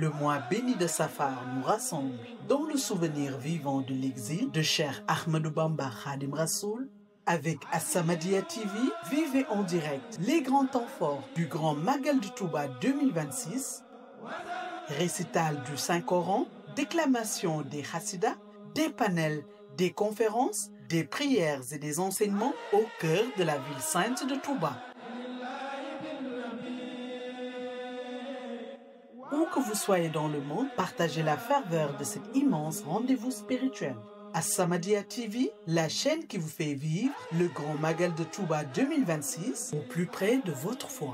Le mois béni de Safar nous rassemble dans le souvenir vivant de l'exil de Cheikh Ahmadou Bamba Khadim Rassoul. Avec As-Samadiyya TV, vivez en direct les grands temps forts du Grand Magal de Touba 2026, récital du Saint-Coran, déclamation des Hassidas, des panels, des conférences, des prières et des enseignements au cœur de la ville sainte de Touba. Où que vous soyez dans le monde, partagez la ferveur de cet immense rendez-vous spirituel. As-Samadiyya TV, la chaîne qui vous fait vivre le Grand Magal de Touba 2026 au plus près de votre foi.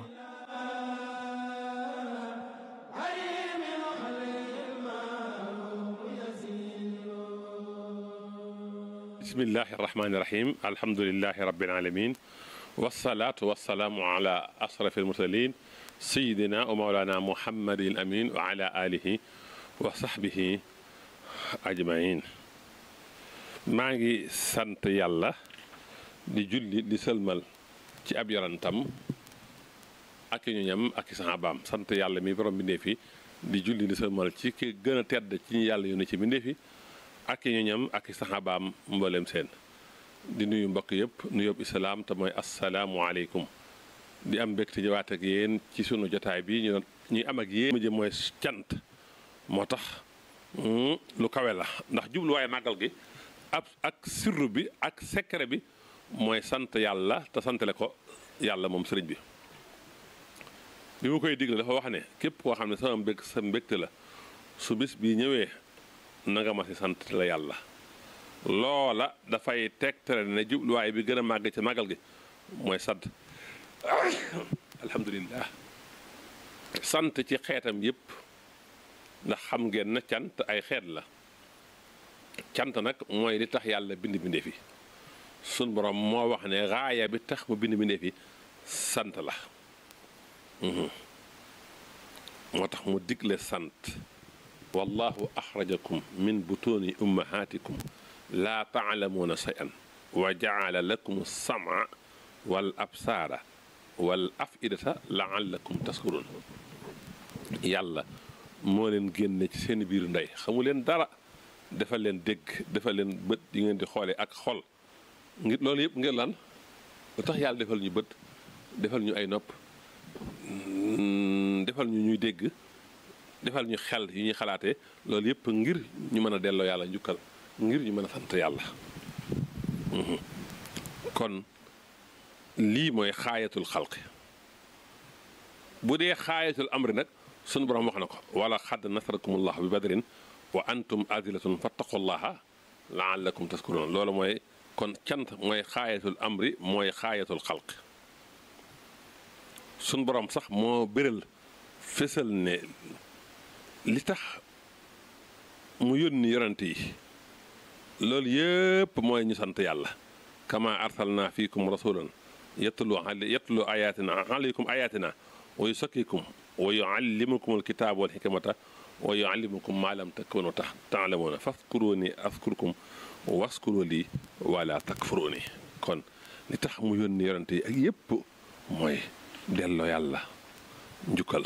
bismillahi irrahmani irahim alhamdulilahi rabbil alamin wasalaatu wasalaamu ala asrafi almursalin sayidina wa maulana muhammadin amin wa ala alihi wa sahbihi ajmain maa ngi sant yàlla di julli di sëlmal ci ab yorantam ak i ñoñam ak i saxaabaam sant yàlla mi borom bindee fi di julli di sëlmal ci ki gën a tedd ci ñu yàlla yónni ci bindee fi ak i ñoñam ak i saxaabaam mboolem seen di nuyu mbokk yëpp nuyób islaam te mooy asalaamualeykum di am mbégte ñëwaat ak yéen ci sunu jotaay bi ñu ñuy am ak yéen mujj mooy cant moo tax lu kawe la ndax jubluwaaye màggal gi ab ak sirru bi ak secret bi mooy sant yàlla te santale ko yàlla moom sëriñ bi bi mu koy digle dafa wax ne képp koo xam ne sama mbég sa mbégte la su bis bi ñëwee na nga ma si sant la yàlla loola dafay tegtale ne jubluwaay bi gën a màgg ci màggal gi mooy sant alhamdulillah sant ci xeetam yépp ndax xam ngeen na cant ay xeet la cant nag mooy li tax yàlla bind bindee fi sun borom moo wax ne raaya bi tax mu bind bindee fi sant la moo tax mu digle sant wallahu axrajakum min butuuni ummahatikum laa taalamuuna shay'an wa jaala lakum sama wal absaara wal afidata laallakum taskurun yàlla moo leen génne ci seen biiru ndey xamu leen dara defal leen dégg defal leen bët yi ngeen di xoolee ak xol ngir loolu yëpp ngir lan lu tax yàlla defal ñu bët defal ñu ay nopp defal ñu ñuy dégg defal ñu xel yu ñuy xalaatee loolu yëpp ngir ñu mën a delloo yàlla njukkal ngir ñu mën a sant yàlla kon lii mooy xaayatul xalqi bu dee xaayatul amri nag sunu borom wax na ko wala xadd nasarakumullahu bi badrin wa antum azilatun fattaqullaha laallakum taskurun loolu mooy kon cant mooy xaayatul amri mooy xaayatul xalqi sunu borom sax moo béral fésal ne li tax mu yónni yonent yi loolu yëpp mooy ñu sant yàlla kama arsalna fiikum rasulan yatlu yatlu ayatina alaykum ayatina wa yusakkikum wa yuallimukum alkitaaba wal hikmata wa yuallimukum ma lam takunu tax taalamuuna faskuruni askurkum waskuru lii wala takfuruni kon li tax mu yónni yonent yi ak yëpp mooy delloo yàlla njukkal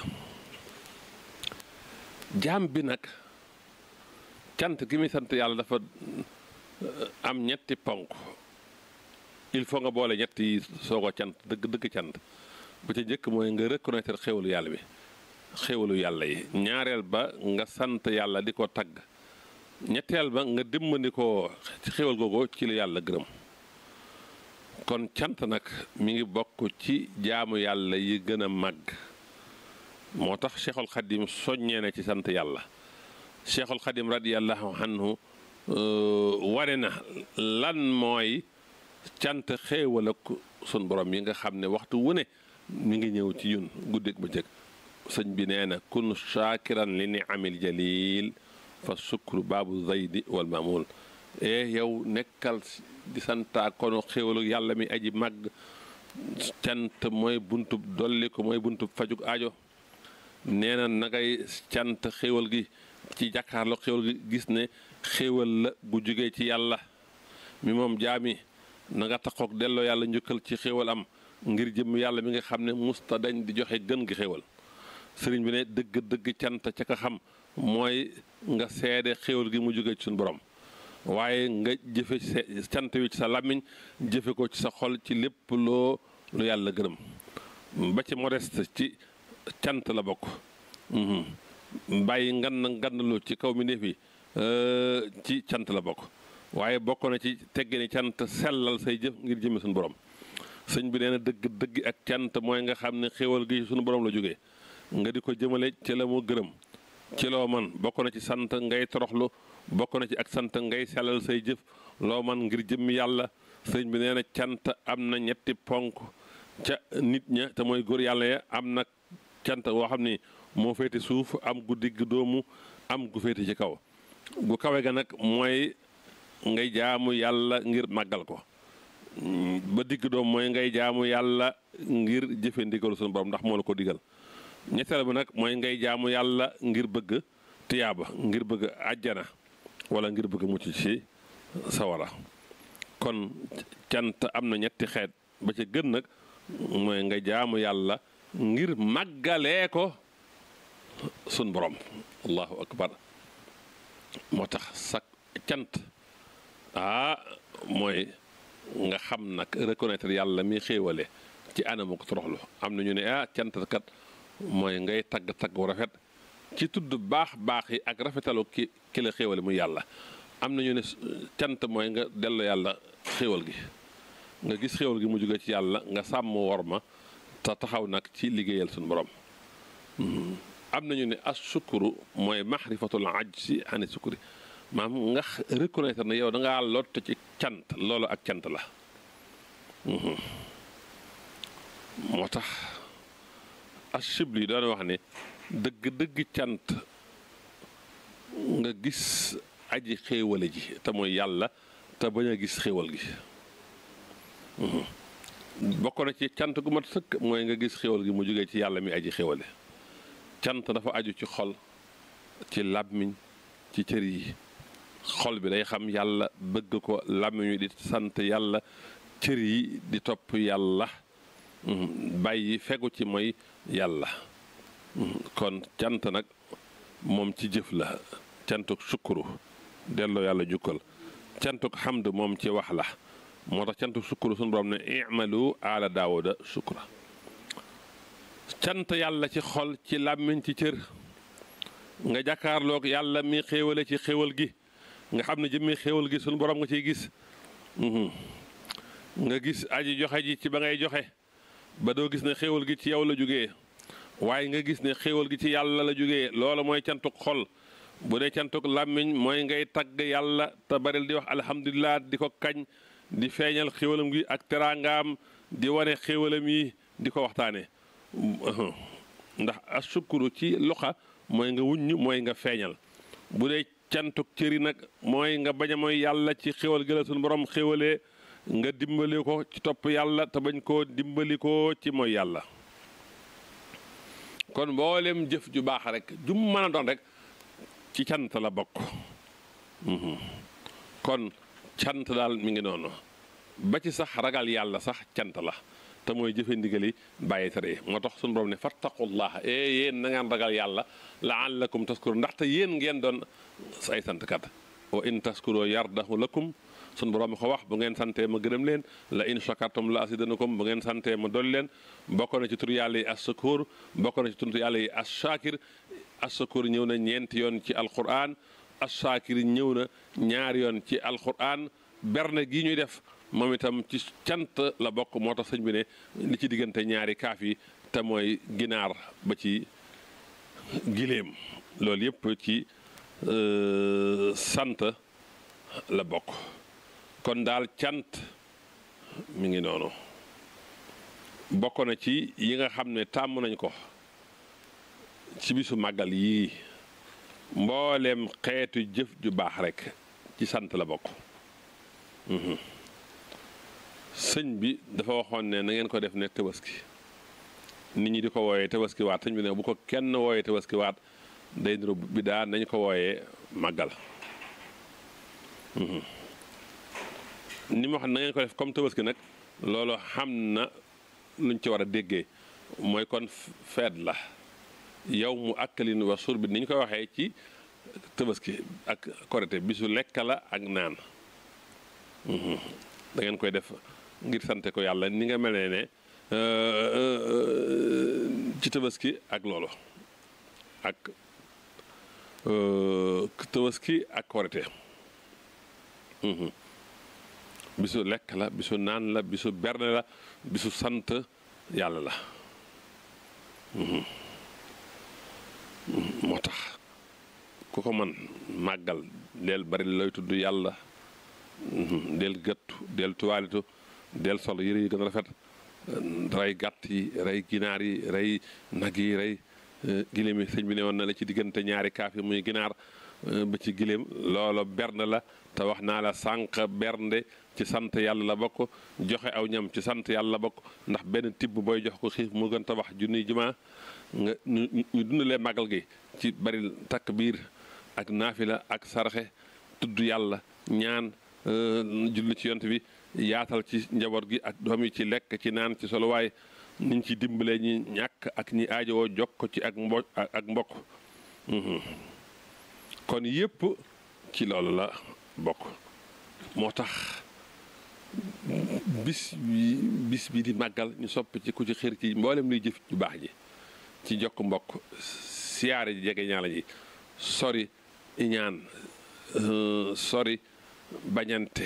jaam bi nag cant gi muy sant yàlla dafa am ñetti ponk il faut nga boole ñett yi soo ko cant dëgg dëgg cant bu ci njëkk mooy nga reconnaître xéwalu yàlla bi xéwalu yàlla yi ñaareel ba nga sant yàlla di ko tagg ñetteel ba nga dimbali ko ci xéwal googu ci lu yàlla gërëm kon cant nag mi ngi bokk ci jaamu yàlla yi gën a màgg moo tax cheikhul xadim soññee na ci sant yàlla cheikhul xadim radiallahu anhu wane na lan mooy cant xéewal ak sun borom yi nga xam ne waxtu wu ne mi ngi ñëw ci yun guddeeg bëccëg sëñ bi nee na kun shaakiran li niamil jalil fa sukru baabu zaydi wal mamul e yow nekkal di santaa kono xéewalu yàlla mi aji màgg cant mooy buntub dolli ko mooy buntub fajug aajo nee na na ngay cant xéewal gi ci jàkkaarloo xéewal gi gis ne xéewal la gu jógee ci yàlla mi moom jaami na nga taxoog delloo yàlla njukkal ci xéewal am ngir jëm yàlla mi nga xam ne musta dañ di joxe gën gi xéewal sëriñ bi ne dëgg dëgg cant ca ka xam mooy nga seede xéwal gi mu jóge ci suñu borom waaye nga jëfe cant wi ci sa làmmiñ jëfe ko ci sa xol ci lépp loo lu yàlla gërëm ba ci modeste ci cant la bokk bàyyi ngan na ngannlu ci kaw mi néef yi ci cant la bokk waaye bokk na ci tegge ni cant sellal say jëf ngir jëme suñu borom sëñ bi nee na dëgg dëgg ak cant mooy nga xam ne xéwal gi suñu borom la jógee nga di ko jëmale ci la mu gërëm ci loo man bokk na ci sant ngay toroxlu bokk na ci ak sant ngay sellal say jëf loo man ngir jëmmi yàlla sëñ bi nee na cant am na ñetti ponk ca nit ña te mooy góor yàlla ya am na cant woo xam ni moo féete suuf am gu digg doomu am gu féete ci kaw gu kawe ga nag mooy ngay jaamu yàlla ngir màggal ko ba digg doom mooy ngay jaamu yàlla ngir jëfe ndigalu suñu borom ndax moo la ko digal ñetteel bi nag mooy ngay jaamu yàlla ngir bëgg tiyaaba ngir bëgg àjjana wala ngir bëgg mucc ci sawara kon cant am na ñetti xeet ba ca gën nag mooy nga jaamu yàlla ngir màggalee ko sun borom allahu akbar moo tax sak cant ah mooy nga xam nag reconnaître yàlla mi xéewale ci anamu ko toroxlu am na ñu ne ah cant kat mooy ngay tagg tagg wu rafet ci tudd baax baax yi ak rafetalu ki ki la xéewale muy yàlla am na ñu ne cant mooy nga dellu yàlla xéewal gi nga gis xéewal gi mu jóge ci yàlla nga sàmm wor ma te taxaw nag ci liggéeyal suñu borom am nañu ne as sukuru mooy maxrifatul ajsi ani sukuri maam nga reconnaître ne yow da ngaa lott ci cant loolu ak cant la moo tax as chibli doon wax ne dëgg dëgg cant nga gis aji xéewale ji te mooy yàlla te bañ a gis xéewal gi bokk na ci cant gu mat sëkk mooy nga gis xéwal gi mu jógee ci yàlla mi aji xéwale cant dafa aju ci xol ci làmmiñ ci cër yi xol bi day xam yàlla bëgg ko làmmiñ wi di sant yàlla cër yi di topp yàlla bàyyi fegu ci mooy yàlla kon cant nag moom ci jëf la cantuk sukkuru delloo yàlla jukkal cantuk xamd moom ci wax la moo tax cantuk sukkuru suñu borom ne imalu ala daawuda sukura cant yàlla ci xol ci làmmiñ ci cër nga jàkkaarloog yàlla mi xéewale ci xéewal gi nga xam ne jëmmi xéewal gi suñu borom nga ciy gis nga gis aji joxe ji ci ba ngay joxe ba doo gis ne xéewal gi ci yow la jógee waaye nga gis ne xéewal gi ci yàlla la jógee loolu mooy cantuk xol bu dee cantuk làmmiñ mooy ngay tagg yàlla te baril di wax alhamdulilah di ko kañ di feeñal xéwalam gi ak teraangaam di wane xéwalam yi di ko waxtaane ndax asukuru ci loxa mooy nga wuññ mooy nga feeñal bu dee cantuk cëri nag mooy nga bañ a mooy yàlla ci xéwal gi la suñu borom xéwalee nga dimbali ko ci topp yàlla te bañ koo dimbali ko ci mooy yàlla kon mboolem jëf ju baax rek jum mën a doon rek ci cant la bokk kon cant daal mi ngi noonu ba ci sax ragal yàlla sax cant la te mooy jëfe ndigali bàyyi tere moo tax suñu borom ne fattaqullaha e yéen na ngeen ragal yàlla laallakum taskuru ndaxte yéen ngeen doon ay santkat wa in taskuro yardahu lakum suñu borom mi ko wax bu ngeen santee ma gërëm leen la in shakartum la asidanakum bu ngeen santee ma dolli leen bokk na ci tur yàlla yi as-sakur bokk na ci tur yàlla yi as-shakir as-sakur ñëw na ñeenti yoon ci alquran as-shakir ñëw na ñaari yoon ci alquran berne gi ñuy def moom itam ci cant la bokk moo tax sëñ bi ne li ci diggante ñaari kaaf yi te mooy ginaar ba ci giléem loolu yëpp ci sant la bokk kon daal cant mi ngi noonu bokk na ci yi nga xam ne tàmm nañ ko ci bisu màggal yii mbooleem xeetu jëf ju baax rekk ci sant la bokk sëñ bi dafa waxoon ne na ngeen ko def ne tabaski nit ñi di ko wooyee tabaski waat sëñ bi ne bu ko kenn wooyee tabaski waat day niru bi daa nañ ko wooyee màggal ni ma wax na ngeen ko def comme tabaski nag loolu xam na luñ ci war a déggee mooy kon feet la yow mu akkalin wa sur bi ni ñu koy waxee ci tabaski ak korite bisu lekk la ak naan da ngeen koy def ngir sante ko yàlla ni nga melee ne ci tabaski ak loolu ak tabaski ak korite bisu lekk la bisu naan la bisu berne la bisu sant yàlla la moo tax ku ko man màggal del bari lay tudd yàlla del gëttu del tuwaalitu del sol yëre yi gën a rafet rey gàtt yi rey ginaar yi rey nag yi rey giléem yi sëñ bi ne woon na la ci diggante ñaari kaaf yi muy ginaar ba ci giléem loolo bernde la te wax naa la sànq bernde ci sant yàlla la bokk joxe aw ñam ci sant yàlla la bokk ndax benn tibb booy jox ko xiif mu gën tabax junniy jumaa nga ñu dundalee màggal gi ci bari takk biir ak naafila ak sarxe tudd yàlla ñaan julli ci yont bi yaatal ci njaboot gi ak doom yi ci lekk ci naan ci soluwaay niñ ci dimbalee ñi ñàkk ak ñi aajowoo jokk ci ak mbo ak mbokk kon yépp ci loolu la bokk moo tax bis bi bis bi di màggal ñu sopp ci ku ci xër ci mboolem luy jëf ju baax ji ci jokk mbokk siyaare ji jege ñaala ji sori iñaan sori bañante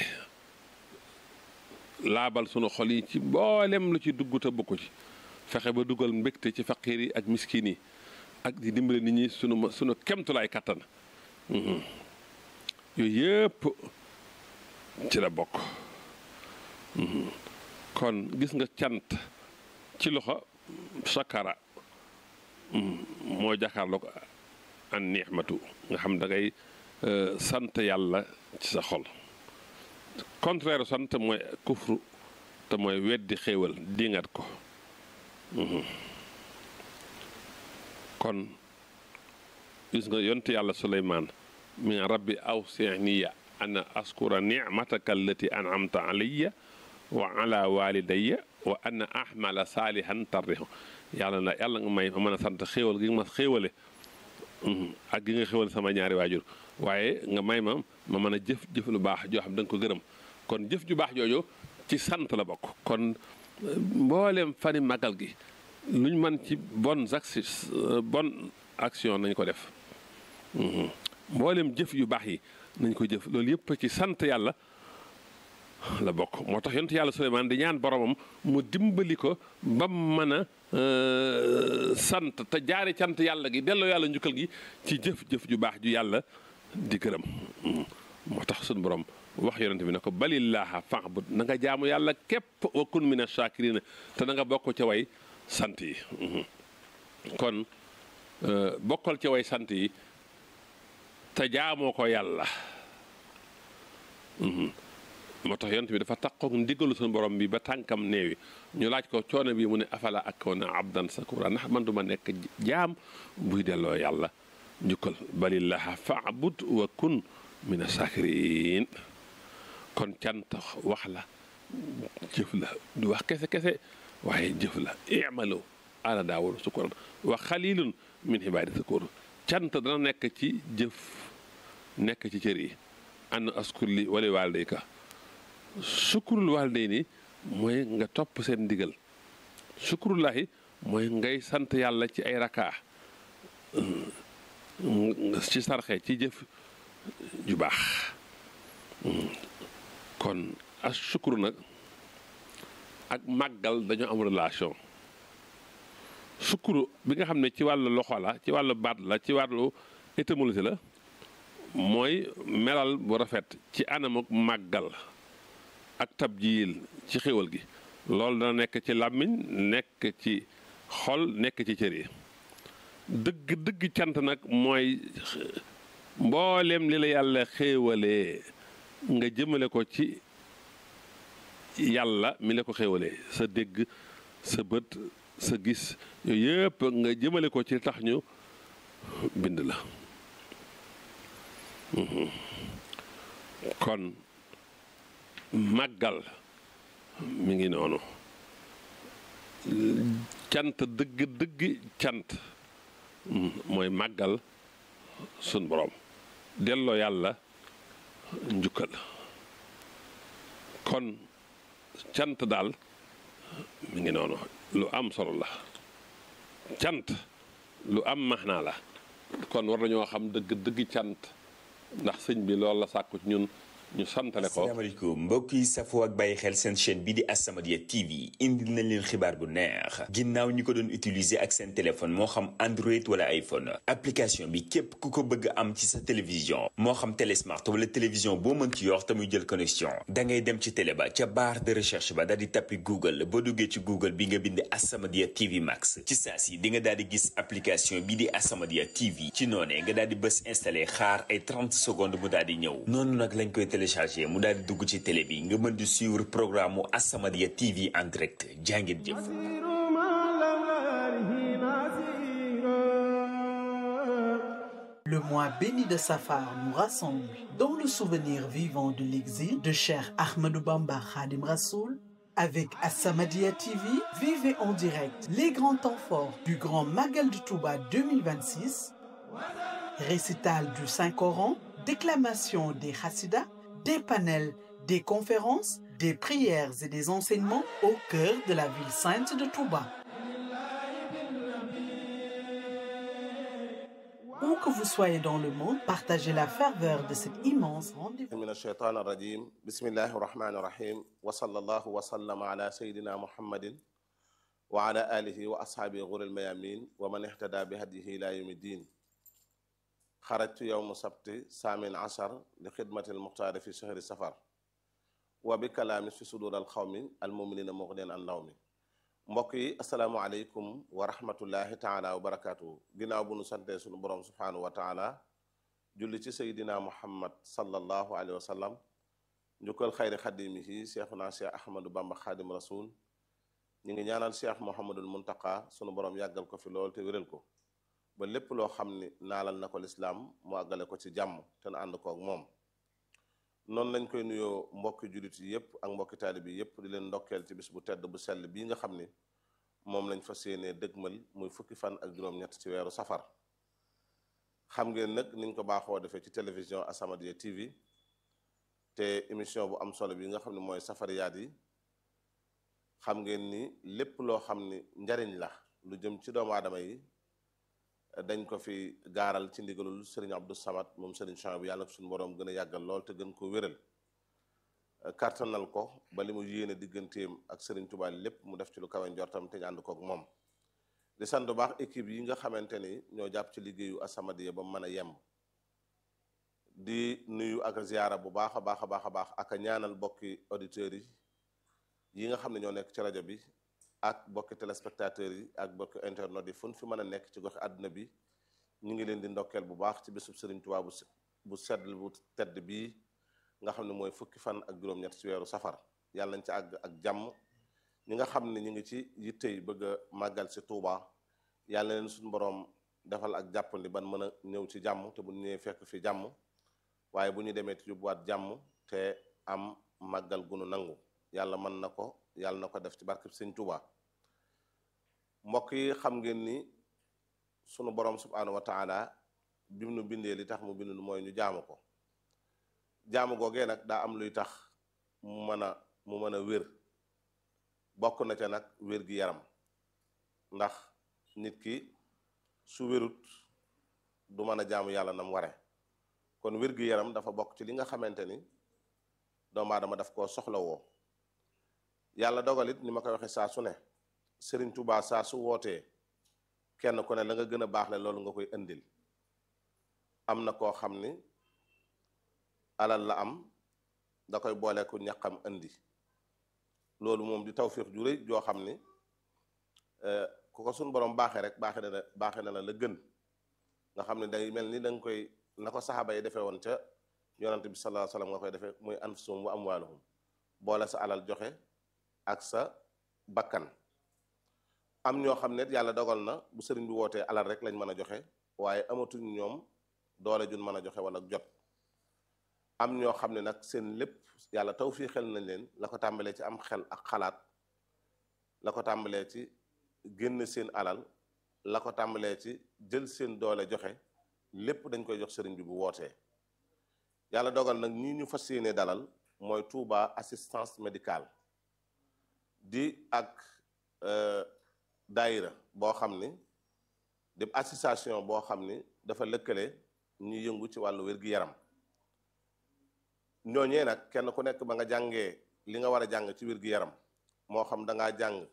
laabal sunu xol yi ci mboolem lu ci dugg te bokku ci fexe ba dugal mbégte ci faqiir yi ak miskin yi ak di dimbale nit ñi sunu sunu kemtulaay kattan yooyu yëpp ci la bokk kon gis nga cant ci loxo sakara moo jàkkaarloo ko an ni'matu nga xam da ngay sant yàlla ci sa xol contraire sant mooy kufru te mooy weddi xéewal dingat ko kon gis nga yonte yàlla suleymaan min rabbi awsiniya ana askura nicmataka allati an'amta alayya wa ala walidayya wa ana ahmala saalihan tarrihu yàlla na yàlla nga may ma mën a sant xéewal gi nga ma xéewale ak gi nga xéewale sama ñaari waajur waaye nga may ma ma mën a jëf jëf lu baax joo xam da nga ko gërëm kon jëf ju baax jooju ci sant la bokk kon mboolem fani magal gi luñ mën ci bonnes actions bonne action nañ ko def mboolem jëf yu baax yi nañ ko jëf loolu yëpp ci sant yàlla la bokk moo tax yonent yàlla Suleymaan di ñaan boromam mu dimbali ko ba mën a sant te jaare cant yàlla gi delloo yàlla njukkal gi ci jëf-jëf ju baax ju yàlla di gërëm moo tax suñu borom wax yonent bi ne ko balillaaha fa'bud na nga jaamu yàlla képp wa kun mina shaakiriina te na nga bokk ca way sant yi kon bokkal ca way sant yi te jaamoo ko yàlla moo tax yonent bi dafa takkook ndigalu suñu borom bi ba tànkam neewi ñu laaj ko coono bi mu ne afala akoona abdan sakura ndax man duma nekk jaam buy delloo yàlla njukkal balillaha faabud wa kun mina sakirin kon cant wax la jëf la du wax kese kese waaye jëf la imalu ala daawuda sukuran wa xalilun min ibaadi sakur cant dana nekk ci jëf nekk ci cër yi an askur li wali waalidayka sukurul waalidayni mooy nga topp seen ndigal sukurullahi mooy ngay sant yàlla ci ay rakaa ci sarxe ci jëf ju baax kon as sukuru nag ak màggal dañoo am relation sukuru bi nga xam ne ci wàllu loxo la ci wàllu baat la ci wàllu étymologie la mooy melal bu rafet ci anamuk màggal ak tabjiil ci xéwal gi loolu dana nekk ci làmmiñ nekk ci xol nekk ci cër yi dëgg dëgg cant nag mooy mboolem li la yàlla xéewalee nga jëmale ko ci yàlla mi la ko xéewalee sa dégg sa bët sa gis yooyu yëpp nga jëmale ko ci tax ñu bind la kon màggal mi ngi noonu cant dëgg dëgg cant mooy màggal sun borom delloo yàlla njukkal kon cant daal mi ngi noonu lu am solo la cant lu am maxnaa la kon war nañoo xam dëgg dëgg cant ndax sëñ bi loolu la sàkku ci ñun ñu santale ko asalaamaaleykum mbokk yi safoo ak bàyyi xel seen chaîne bi di As-Samadiyya TV indil nañ leen xibaar bu neex ginnaaw ñi ko doon utiliser ak seen téléphone moo xam Android wala iPhone application bi képp ku ko bëgg am ci sa télévision moo xam télé smart wala télévision boo mën ci yor te muy jël connexion da ngay dem ci télé ba ca barre de recherche ba daal di tappi Google boo duggee ci Google bi nga bind As-Samadiyya TV Max ci saa si di nga daal di gis application bi di As-Samadiyya TV ci noonee nga daal di bës installé xaar ay 30 secondes mu daal di ñëw noonu nag lañ koy téléchargé mu daal di dugg ci télé bi nga mën di suivre programme mu As-Samadiyya TV en direct jàngit jëf Le mois béni de Safar nous rassemble dans le souvenir vivant de l'exil de Cheikh Ahmadou Bamba Khadim Rassoul. Avec As-Samadiyya TV, vivez en direct les grands temps forts du Grand Magal de Touba 2026, récital du Saint-Coran, déclamation des Hassidas, des panels, des conférences, des prières et des enseignements au cœur de la ville sainte de Touba. Où que vous soyez dans le monde, partagez la ferveur de cet immense rendez-vous. من الشيطان الرجيم بسم الله الرحمن الرحيم وصلى الله وسلم على سيدنا محمد وعلى آله وأصحابه غر الميامين ومن اهتدى بهديه إلى يوم الدين خرجت يوم سبت سامن عشر لخدمة المختار في شهر سفر وبكلام في صدور القوم المؤمنين مغنيا عن نوم mbokk yi asalaamualeykum wa rahmatullahi taala wa barakaatu ginnaaw bu nu santee sunu borom subhaanahu wa taala julli ci seydina muhammad sallallahu alayhi wa sallam njukkal xayri xadimihi cheikhuna cheikh ahmadou bamba xaadim rasul ñu ngi ñaanal cheikh mohamadul muntaka sunu borom yàggal ko fi lool te wéral ko ba lépp loo xam ni naalal na ko lislaam mu àggale ko ci jàmm te na ànd koog moom noonu lañ koy nuyoo mbokki jullit yi yëpp ak mbokki taalibi yi yëpp di leen ndokkeel ci bis bu tedd bu sell bii nga xam ni moom lañ fas yéenee dëgmal muy fukki fan ak juróom-ñett ci weeru safar xam ngeen nag niñ ko baaxoo defee ci télévision As-Samadiyya TV te émission bu am solo bi nga xam ne mooy safariyaat yi xam ngeen ni lépp loo xam ni njariñ la lu jëm ci doomu aadama yi dañ ko fi gaaral ci ndigalul sëriñ Abdou Samad moom sëriñ Champ bi yàlla ko suñu borom gën a yàggal lool te gën ko wéral kartanal ko ba li mu yéene digganteem ak sëriñ Tuubaa lépp mu def ci lu kawe njortam te ñu ànd koog moom di sant bu baax équipe yi nga xamante ni ñoo jàpp ci liggéeyu As-Samadiyya ba mu mën a yemb di nuyu ak ziyaara bu baax a baax a baax a baax ak a ñaanal bokki auditeurs yi yi nga xam ne ñoo nekk ci rajo bi ak bokki téléspectateurs yi ak bokki internet yi fu ñu fi mën a nekk ci goxi àdduna bi ñu ngi leen di ndokkeel bu baax ci bésub Sëriñ Tuubaa bu bu sedd bu tedd bii nga xam ne mooy fukki fan ak juróom-ñett ci weeru safar yàlla nañ ci àgg ak jàmm ñi nga xam ne ñu ngi ci yittey bëgg a màggal si Tuubaa yàlla leen suñu boroom defal ak jàppandi ban mën a ñëw ci jàmm te bu ñu ñëwee fekk fi jàmm waaye bu ñu demee ci yóbbuwaat jàmm te am màggal gunu nangu yàlla mën na ko yàlla na ko def ci barkeb Sëriñ Tuubaa mbokk yi xam ngeen ni sunu borom subhaanahu wa taala bi mu nu bindee li tax mu bindu mooy ñu jaamu ko jaamu googee nag daa am luy tax mu mën a mu mën a wér bokk na ca nag wér gi yaram ndax nit ki su wérut du mën a jaamu yàlla nam ware kon wér gi yaram dafa bokk ci li nga xamante ni doomu aadama daf koo soxlawoo yàlla dogalit ni ma koy waxe saa su ne Sëriñ Tuubaa saa su wootee kenn ku ne la nga gën a baax le loolu nga koy indil am na koo xam ni alal la am da koy booleeku ñaqam indi loolu moom di tawfiix ju rëy joo xam ni ku ko suñ borom baaxee rek baaxee na la baaxee na la la gën nga xam ne day mel ni da nga koy na ko saxaaba yi defee woon ca yonante bi sallallahu alayhi wasallam nga koy defee muy anfusum wa amwaaluhum boole sa alal joxe ak sa bakkan am ñoo xam ne yàlla dogal na bu sëriñ bi wootee alal rek lañ mën a joxe waaye amatuñ ñoom doole jun mën a joxe wala jot am ñoo xam ne nag seen lépp yàlla taw fii xel nañ leen la ko tàmbalee ci am xel ak xalaat la ko tàmbalee ci génn seen alal la ko tàmbalee ci jël seen doole joxe lépp dañ koy jox sëriñ bi bu wootee yàlla dogal nag ñi ñu fas yéene dalal mooy Touba assistance médicale di ak daayira boo xam ni di association boo xam ni dafa lëkkale ñu yëngu ci wàllu wér-gi-yaram ñooñee nag kenn ku nekk ba nga jàngee li nga war a jàng ci wér-gi-yaram moo xam da ngaa jàng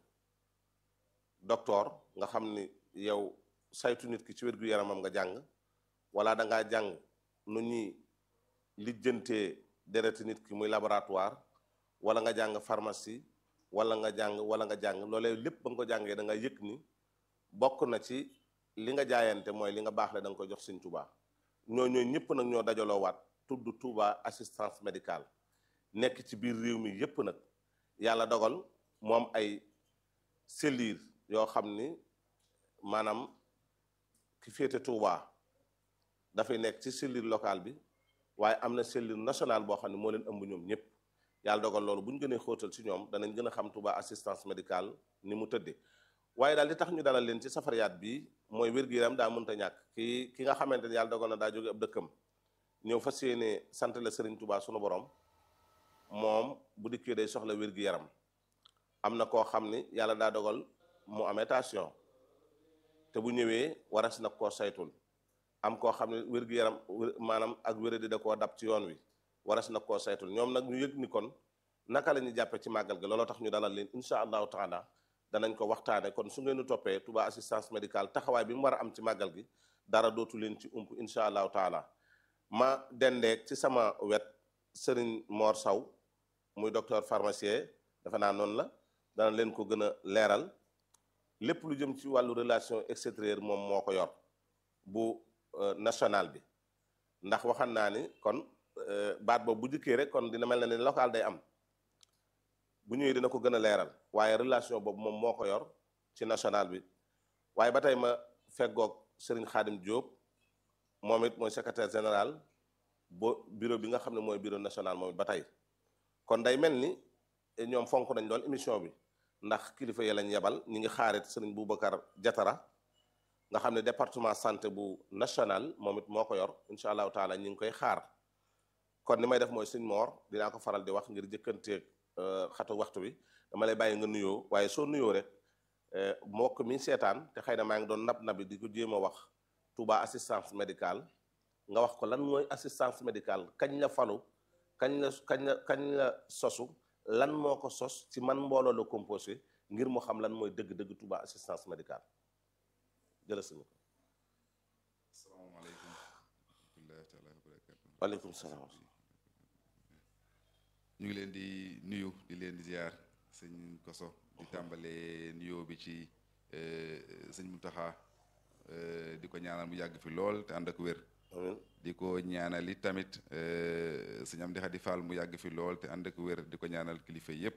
docteur nga xam ni yow saytu nit ki ci wér-gu-yaramam nga jàng wala da ngaa jàng nu ñuy lijjantee dereti nit ki muy laboratoire wala nga jàng pharmacie wala nga jàng wala nga jàng loolee lépp ba nga ko jàngee da nga yëg ni bokk na ci li nga jaayante mooy li nga baax le da nga ko jox Sëñ Tuubaa ñoo ñooy ñëpp nag ñoo dajaloo waat tudd Touba assistance médicale nekk ci biir réew mi yëpp nag yàlla dogal moom ay cellules yoo xam ni maanaam ki féete Touba dafay nekk ci cellule locale bi waaye am na cellule nationale boo xam ne moo leen ëmb ñoom ñëpp yàlla dogal loolu bu ñu gënee xóotal ci ñoom danañ gën a xam Touba assistance médicale ni mu tëddee waaye daal li tax ñu dalal leen ci safariyaat bi mooy wér-gu-yaram daa mënta ñàkk ki ki nga xamante ni yàlla dogal na daa jóge ab dëkkam ñëw fas yéene sant la Serigne Touba sunu borom moom bu dikkee day soxla wér-gu-yaram am na koo xam ni yàlla daa dogal mu amee tension te bu ñëwee waras na koo saytul am koo xam ne wér-gu-yaram maanaam ak wéradi da koo dab ci yoon wi waras na koo saytul ñoom nag ñu yëg ni kon naka la ñuy jàppe ci màggal gi looloo tax ñu dalal leen incha allahu taala danañ ko waxtaane kon su ngeen di toppee Touba assistance médicale taxawaay bi mu war a am ci màggal gi dara dootu leen ci ump incha allahu taala ma dendeeg ci sama wet Serigne Mor Saw muy docteur pharmacien dafa naa noonu la dana leen ko gën a leeral lépp lu jëm ci wàllu relation extérieure moom moo ko yor bu national bi ndax waxan naa ni kon baat boobu bu jëkkee rek kon dina mel na ni local day am bu ñëwee dina ko gën a leeral waaye relation boobu moom moo ko yor ci national bi waaye ba tey ma feggoog Serigne Khadim Diop moom it mooy secrétaire général bo bureau bi nga xam ne mooy bureau national moom it ba tey kon day mel ni ñoom fonk nañ lool émission bi ndax kilifa yi lañ yebal ñi ngi xaarit Serigne Boubacar Diatara nga xam ne département santé bu national moom it moo ko yor incha allahu taala ñi ngi koy xaar kon ni may def mooy Serigne Mor dinaa ko faral di wax ngir jëkkanteeg xatu waxtu bi dama lay bàyyi nga nuyoo waaye soo nuyoo rek mbokk mi seetaan te xëy na maa ngi doon nab nabi di ko jéem a wax Touba assistance médicale nga wax ko lan mooy assistance médicale kañ la falu kañ la kañ la kañ la sosu lan moo ko sos ci man mbooloo la composé ngir mu xam lan mooy dëgg-dëgg Touba assistance médicale jëla suñu ko asalaamaaleykum wa rahmatullahi taala wa barakatu waaleykum salaam ñu ngi leen di nuyu di leen di ziar sëñ Koso di tàmbalee nuyoo bi ci sëñ Muntaxa di ko ñaanal mu yàgg fi lool te ànd ak wér amiin di ko ñaanal it tamit sëñ Amdi Xadi Fall mu yàgg fi lool te ànd ak wér di ko ñaanal kilifa yépp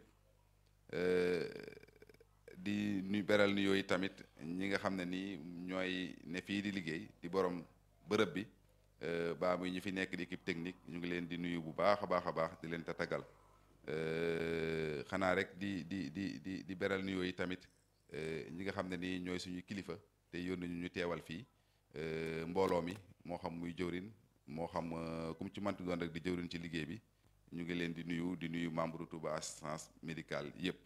di nuy beral nuyoo yi tamit ñi nga xam ne nii ñooy ne fii di liggéey di borom bërëb bi baa muy ñu fi nekk di équipe technique ñu ngi leen di nuyu bu baax a baax a baax di leen tatagal xanaa rek di di di di di beral nuyoo yi tamit ñi nga xam ne nii ñooy suñu kilifa te yónni ñu ñu teewal fii mbooloo mi moo xam muy jëwrin moo xam ku mu ci manti doon rek di jëwrin ci liggéey bi ñu ngi leen di nuyu di nuyu membre Touba assistance médicale yépp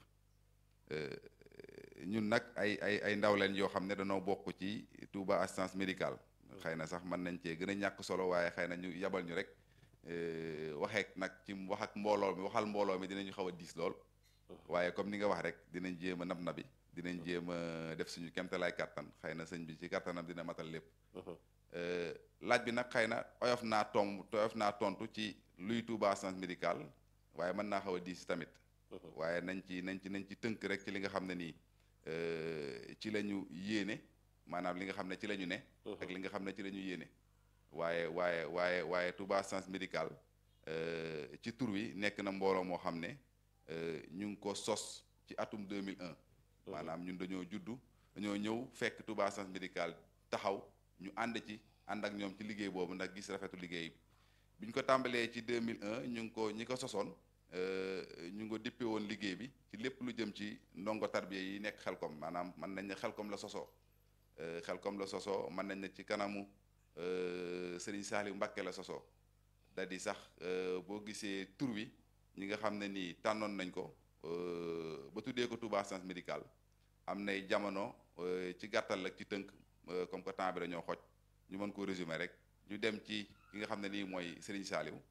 ñun nag ay ay ay ndaw leen yoo xam ne dañoo bokk ci Touba assistance médicale xëy na sax mën nañ cee gën a ñàkk solo waaye xëy na ñu yabal ñu rek waxeek nag ci wax ak mbooloo mi waxal mbooloo mi dinañu xaw a diis lool waaye comme ni nga wax rek dinañ jéem a nab nabi dinañ jéem a def suñu kemtalaay kàttan xëy na sëñ bi ci kàttanam dina matal lépp laaj bi nag xëy na oyof naa tom oyof naa tontu ci luy Touba assistance médicale waaye mën naa xaw a diis tamit waaye nañ ci nañ ci nañ ci tënk rek ci li nga xam ne nii ci la ñu yéene maanaam li nga xam ne ci la ñu ne ak li nga xam ne ci la ñu yéene waaye waaye waaye waaye Touba assistance médicale ci tur wi nekk na mbooloo moo xam ne ñu ngi ko sos ci atum 2001 maanaam ñun dañoo juddu dañoo ñëw fekk Touba assistance médicale taxaw ñu ànd ci ànd ak ñoom ci liggéey boobu ndax gis rafetu liggéey bi ñu ko tàmbalee ci 2001 ñu ngi ko ñi ko sosoon ñu ngi ko dippe woon liggéey bi ci lépp lu jëm ci ndongo tarbiya yi nekk xelkom maanaam mën nañ ne xelkom la sosoo xel comme la sosoo mën nañ ne ci kanamu Serigne Saliou Mbacké la sosoo da di sax boo gisee tur wi ñi nga xam ne nii tànnoon nañ ko ba tuddee ko Touba Assistance Médicale am nay jamono ci gàttal ak ci tënk comme que temps bi dañoo xoj ñu mën ko résumer rek ñu dem ci ki nga xam ne nii mooy Serigne Saliou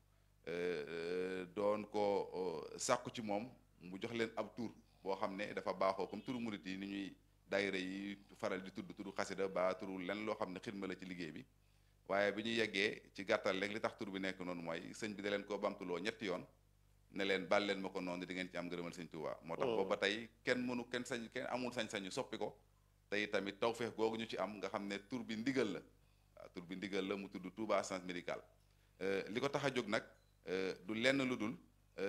doon ko sàkku ci moom mu jox leen ab tur boo xam ne dafa baaxoo comme turu murit yi ni ñuy daayira yi faral di tudd turu xasida ba turu len loo xam ne xidma la ci liggéey bi waaye bi ñu yeggee ci gàttal rek li tax tur bi nekk noonu mooy sëñ bi da leen koo bamtuloo ñetti yoon ne leen bal leen ma ko noonu di ngeen ci am ngërëmal sëñ Tuubaa moo tax boobu ba tey kenn mënu kenn sañ kenn amul sañ-sañu soppi ko tey tamit tawfeex googu ñu ci am nga xam ne tur bi ndigal la waaw tur bi ndigal la mu tudd Touba Assistance Médicale li ko tax a jóg nag du lenn lu dul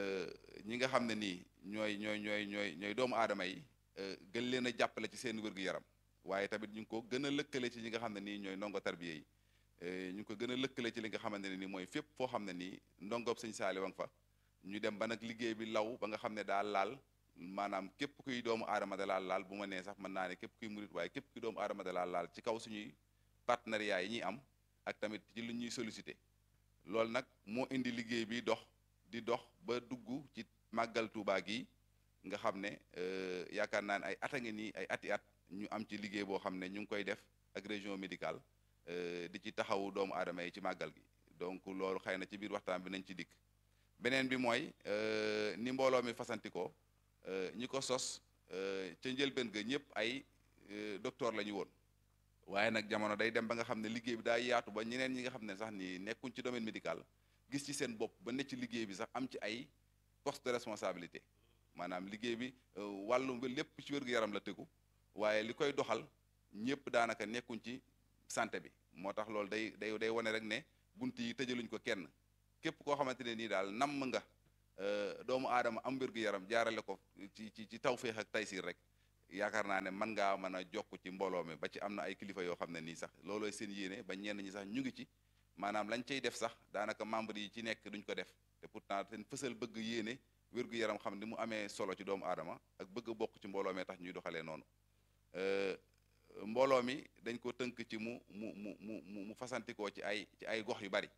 ñi nga xam ne nii ñooy ñooy ñooy ñooy ñooy doomu aadama yi gën leen a jàppale ci seen wér-gu-yaram waaye tamit ñu ngi ko gën a lëkkale ci ñi nga xam ne nii ñooy ndongo tarbiye yi ñu ngi ko gën a lëkkale ci li nga xamante ne nii mooy fépp foo xam ne nii ndongob sëñ Saaliw wa nga fa ñu dem ba nag liggéey bi law ba nga xam ne daal laal maanaam képp kuy doomu aadama da laal laal bu ma nee sax mën naa ne képp kuy murit waaye képp kuy doomu aadama da laal laal ci kaw suñuy partenariat yi ñuy am ak tamit ci lu ñuy sollicité loolu nag moo indi liggéey bi dox di dox ba dugg ci màggal Tuubaa gi nga xam ne yaakaar naa ne ay at a ngi nii ay ati at ñu am ci liggéey boo xam ne ñu ngi koy def ak région médicale di ci taxawu doomu aadama yi ci màggal gi donc loolu xëy na ci biir waxtaan bi nañ ci dikk beneen bi mooy ni mbooloo mi fasantikoo ñi ko sos ca njëlbeen ga ñëpp ay docteur la ñu woon waaye nag jamono day dem ba nga xam ne liggéey bi daa yaatu ba ñeneen ñi nga xam ne sax ni nekkuñ ci domaine médical gis ci seen bopp ba ne ci liggéey bi sax am ci ay poste de responsabilité maanaam liggéey bi wàllu lépp ci wér-gu-yaram la tegu waaye li koy doxal ñëpp daanaka nekkuñ ci santé bi moo tax loolu day day day wane rek ne bunt yi tëjaluñ ko kenn képp koo xamante ne nii daal namm nga doomu aadama am wér-gu-yaram jaarale ko ci ci ci tawféex ak taysiir rek yaakaar naa ne mën ngaa mën a jokk ci mbooloo mi ba ci am na ay kilifa yoo xam ne nii sax loolooy seen yéene ba ñenn ñi sax ñu ngi ci maanaam lañ cay def sax daanaka membre yi ci nekk duñ ko def te pourtant seen fësal bëgg yéene wér-gu-yaram xam ni mu amee solo ci doomu aadama ak bëgg bokk ci mbooloo mi tax ñuy doxalee noonu mbooloo mi dañ ko tënk ci mu mu mu mu mu fasantikoo ci ay ci ay gox yu bari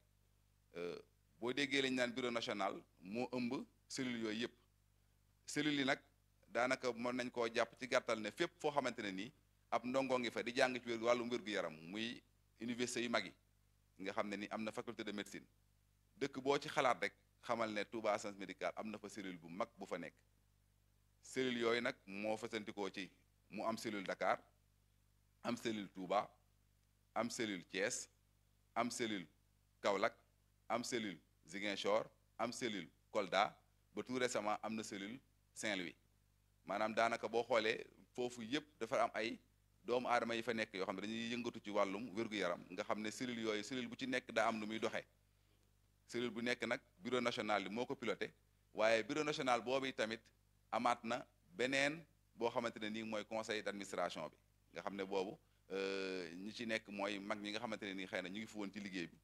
boo déggee lañ naan bureau national moo ëmb cellules yooyu yëpp cellules yi nag daanaka mën nañ koo jàpp ci gàttal ne fépp foo xamante ne nii ab ndongo ngi fa di jàng ci wér wàllum wér-gu-yaram muy université yu mag yi nga xam ne ni am na faculté de médecine dëkk boo ci xalaat rek xamal ne Touba Assistance Médicale am na fa cellule bu mag bu fa nekk cellule yooyu nag moo fasantikoo ci mu am cellule Dakar am cellule Touba am cellule Thiès am cellule Kaolack am cellule Ziguinchor am cellule Kolda ba tout récemment am na cellule Saint-Louis maanaam daanaka boo xoolee foofu yëpp dafa am ay doomu aadama yi fa nekk yoo xam ne dañuy yëngatu ci wàllum wér-gu-yaram nga xam ne cellule yooyu cellule bu ci nekk daa am nu muy doxee cellule bu nekk nag bureau national bi moo ko piloté waaye bureau national boobu tamit amaat na beneen boo xamante ne nii mooy conseil d'administration bi nga xam ne boobu ñi ci nekk mooy mag ñi nga xamante ne nii xëy na ñu ngi fi woon ci liggéey bi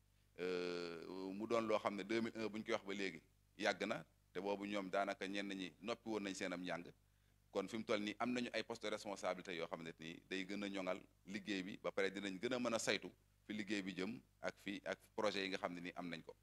mu doon loo xam ne 2001 bu ñu koy wax ba léegi yàgg na te boobu ñoom daanaka ñenn ñi noppi woon nañ seen am njàng kon fi mu toll nii am nañu ay poste de responsabilité yoo xam ne nii day gën a ñoŋal liggéey bi ba pare dinañ gën a mën a saytu fi liggéey bi jëm ak fi ak projet yi nga xam ne nii am nañ ko.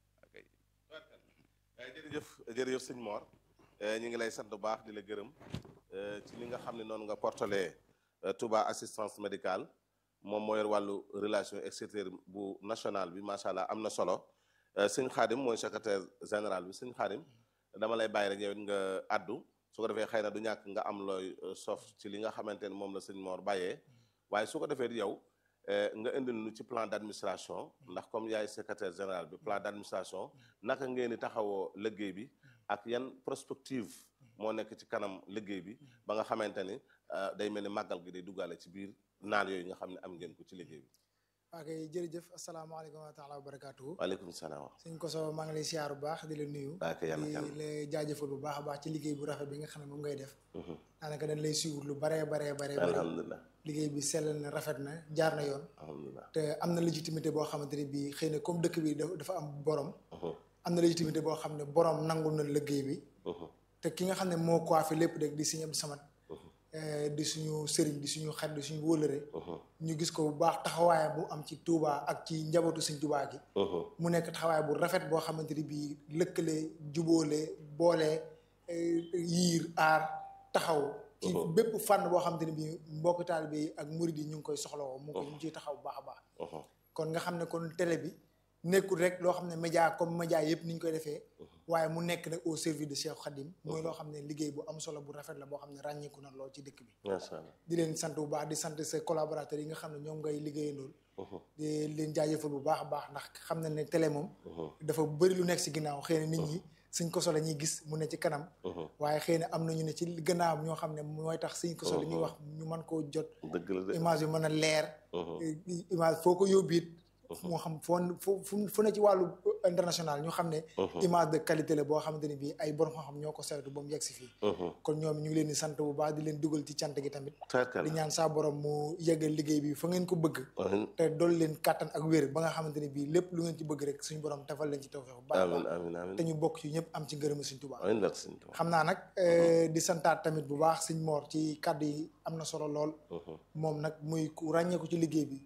jërëjëf jërëjëf sëñ Mor ñu ngi lay sant bu baax di la gërëm ci li nga xam ne noonu nga portalee Touba assistance médicale moom moo yor wàllu relation extérieure bu national bi macha allah am na solo sëñ Xaadim mooy secrétaire général bi sëñ Xaadim dama lay bàyyi rek yow it nga addu su ko defee xëy na du ñàkk nga am looy sof ci li nga xamante ne moom la sëñ Mor bàyyee waaye su ko defee yow nga indil nu ci plan d'administration ndax comme yaay secrétaire général bi plan d'administration naka ngeen di taxawoo liggéey bi ak yan prospective moo nekk ci kanam liggéey bi ba nga xamante ni day mel ni màggal gi day duggaale ci biir naan yooyu nga xam ne am ngeen ko ci liggéey bi. waa kay jërëjëf asalaamaaleykum wa taala wa barakaatu. waaleykum salaam. sëñ Koso maa ngi lay siyaar bu baax di la nuyu. di la jaajëfal bu baax a baax ci liggéey bu rafet bi nga xam ne moom ngay def. daanaka dañ lay suivre lu baree baree baree. alhamdulilah liggéey bi sell na rafet na jaar na yoon. alhamdulilah te am na légitimité boo xamante ne bii xëy na comme dëkk bi dafa am borom. am na légitimité boo xam ne borom nangul na liggéey bi. te ki nga xam ne moo coiffé lépp rek di sëñ Abdou Samad di suñu sëriñ di suñu xarit di suñu wóolëre ñu gis ko bu baax taxawaay bu am ci Touba ak ci njabootu Sëñ Touba gi mu nekk taxawaay bu rafet boo xamante ni bii lëkkale jubóole boole yiir aar taxaw ci bépp fànn boo xamante ni bii mbokk taalibe yi ak murid yi ñu ngi koy soxlawoo mu ngi ko ñu ciy taxaw bu baax a baax kon nga xam ne kon télé bi nekkul rek loo xam ne média comme média yëpp ni ñu koy defee waaye mu nekk nag au service de Cheikh Khadim mooy loo xam ne liggéey bu am solo bu rafet la boo xam ne ràññeeku na lool ci dëkk bi macha allah di leen sant bu baax di sant ses collaborateurs yi nga xam ne ñoom ngay liggéeyandool di leen jaajëfal bu baax a baax ndax xam na ne télé moom dafa bëri lu nekk si ginnaaw xëy na nit ñi suñ ko solo ñuy gis mu ne ci kanam waaye xëy na am nañu ne ci gannaaw ñoo xam ne mooy tax suñ ko solo ñuy wax ñu mën koo jot image yu mën a leer image foo ko yóbbu it moo xam foo fu fu ne ci wàllu international ñu xam ne image de qualité la boo xamante ne bii ay borom xam-xam ñoo ko saytu ba mu yegg si fii kon ñoom ñu ngi leen di sant bu baax di leen dugal ci cant gi tamit di ñaan saa borom mu yeggal liggéey bi fa ngeen ko bëgg te dool leen kàttan ak wér ba nga xamante ne bii lépp lu ngeen ci bëgg rek suñu borom tafal leen ci tawfeex bu baax baax te ñu bokk ci ñëpp am ci ngërëma suñ Tuubaa xam naa nag di santaat tamit bu baax suñ moor ci kàddu yi am na solo lool moom nag muy ku ràññeeku ci liggéey bi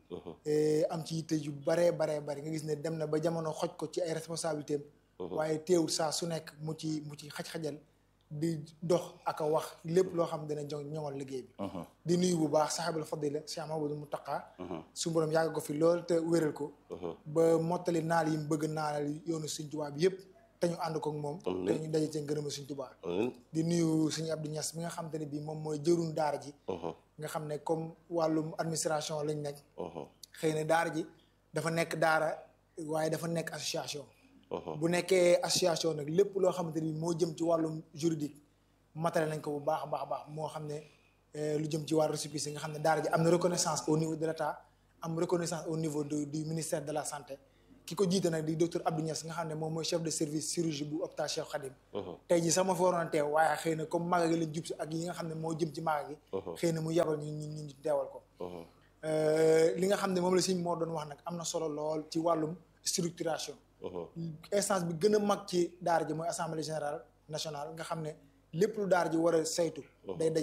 am ci yitte yu baree baree bari nga gis ne dem na ba jamono xoj ko ci ay responsabilité am waaye teewul saa su nekk mu ci mu ci xaj-xajal di dox ak a wax lépp loo xam dina joŋ ñoŋal liggéey bi di nuyu bu baax saxaabul fadila Cheikh Mamadou Mountakha su borom yàgg ko fi lool te wéral ko ba mottali naal yi mu bëgg naal yoonu Sëñ Tuubaa bi yëpp te ñu ànd ko ak moom te ñu daje ci ngërëma Sëñ Tuubaa di nuyu Sëñ Abdou Niass mi nga xam te ne bii moom mooy jëruñ daara ji nga xam ne comme wàllum administration lañ nekk xëy na daara ji dafa nekk daara waaye dafa nekk association bu nekkee association nag lépp loo xamante ni moo jëm ci wàllum juridique matale nañ ko bu baax a baax a baax moo xam ne lu jëm ci wàllu récépissé nga xam ne daara ji am na reconnaissance au niveau de l'état am reconnaissance au niveau de du ministère de la santé ki ko jiite nag di docteur Abdou Niass nga xam ne moom mooy chef de service chirurgie bu hôpital Cheikh Khadim tey ji sama fa waroon teew waaye xëy na comme maaga gi lañ jub si ak yi nga xam ne moo jëm ci maaga gi xëy na mu yabal ñu ñu ñu teewal ko li nga xam ne moom la sëñ moo doon wax nag am na solo lool ci wàllum structuration instance bi gën a mag ci daara ji mooy assemblée générale nationale nga xam ne lépp lu daara ji war a saytu day